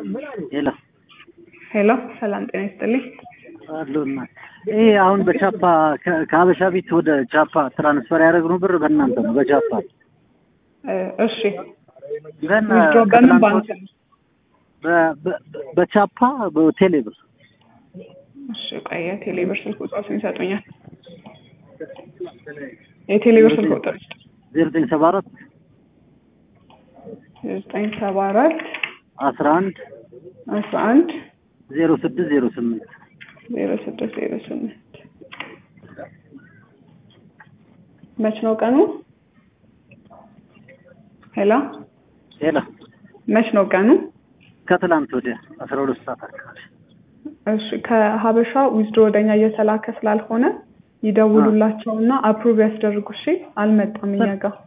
ሄሎ ሄሎ ሰላም ጤና ይስጥልኝ። አሉና ይሄ አሁን በቻፓ ከ- ከሀበሻ ቤት ወደ ቻፓ ትራንስፈር ያደረግነው ብር በእናንተ ነው በቻፓ እ፣ እሺ ግን ዊዝድሮ በምን ባንክ ነው? በ- በ- በቻፓ በቴሌ ብር እሺ ቆይ የቴሌ ብር ስልክ ቁጥሮችን ይሰጡኛል። የቴሌ ብር ስልክ ቁጥር ዜሮ ዘጠኝ ሰባ አራት ዘጠኝ ሰባ አራት አስራ አንድ አስራ አንድ ዜሮ ስድስት ዜሮ ስምንት ዜሮ ስድስት ዜሮ ስምንት መች ነው ቀኑ? ሄሎ ሄሎ መች ነው ቀኑ? ከትላንት ወዲያ አስራ ሁለት ሰዓት አካባቢ እሺ ከሀበሻ ዊዝድሮ ወደኛ እየተላከ ስላልሆነ ይደውሉላቸውና አፕሩቭ ያስደርጉ። እሺ አልመጣም እኛ ጋር